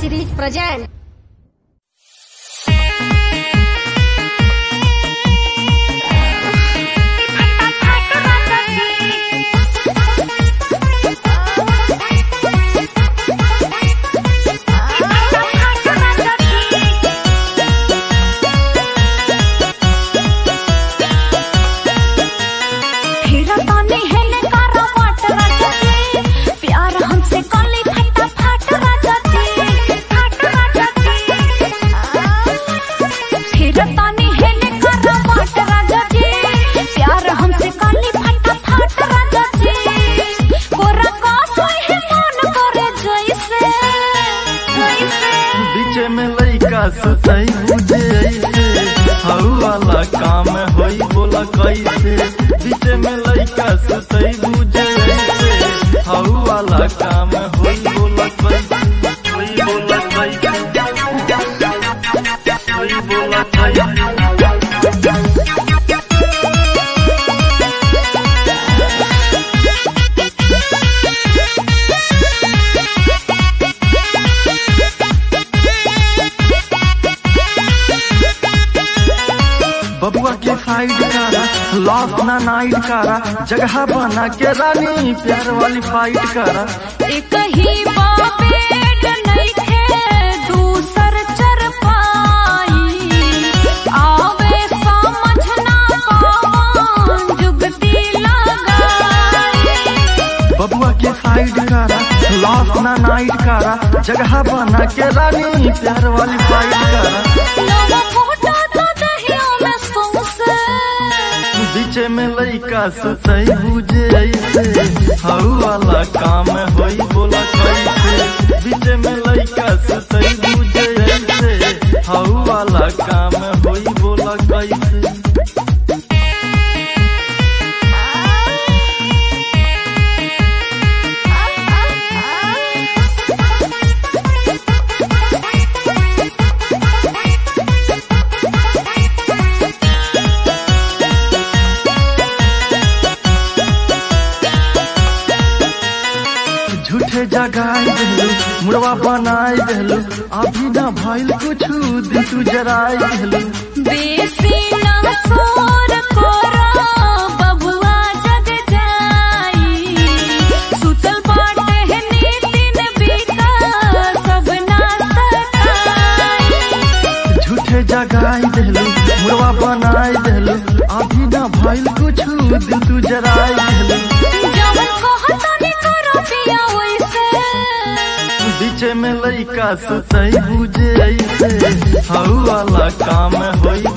series present. हीरा ताने हेले कारा वाट राजा जी प्यार हमसे कली फटा फाट राजा जी फाट राजा जी हीरा ताने हेले कारा वाट राजा जी प्यार हमसे कली फटा फाट राजा जी कोरा का सोई है मन करे जैसे जैसे बीच में लइका सुतई बुझे ऐसे हऊ वाला काम होई बोला कैसे बीच में लइका सुतई बुझे ऐसे हऊ वाला काम होई बोला कैसे होई बोला कैसे होई बोला कैसे बबुआ के साइड करा लॉस ना नाइट करा जगह बना के रानी प्यार वाली फाइट करा एक ही बाबेड नइखे दूसर चर पाई आवे समझना कौन जुगती लगाई बबुआ के साइड करा लॉस ना नाइट करा जगह बना के रानी प्यार वाली फाइट करा नवा फोटो तो दहिया में सौंसे बीच में लइका सुतई बुझे ऐसे हऊ वाला काम होई बोला कैसे बीच में लइका सुतई बुझे ऐसे हऊ वाला काम होई बोला कैसे झूठे जगाई देलू मुड़वा बनाई देलू अभी ना भइल कुछु दिन तू जराई देलू बेसी ना सोर कोरा बबुआ जग जाई सुतल बाटे है नीतिन बीता सब ना सताई झूठे जगाई देलू मुड़वा बनाई देलू अभी ना भइल कुछु दिन तू जराई देलू जवन कहता ने करो पिया वैसे बीच में लइका सुतई बुझे ऐसे हऊ वाला काम होई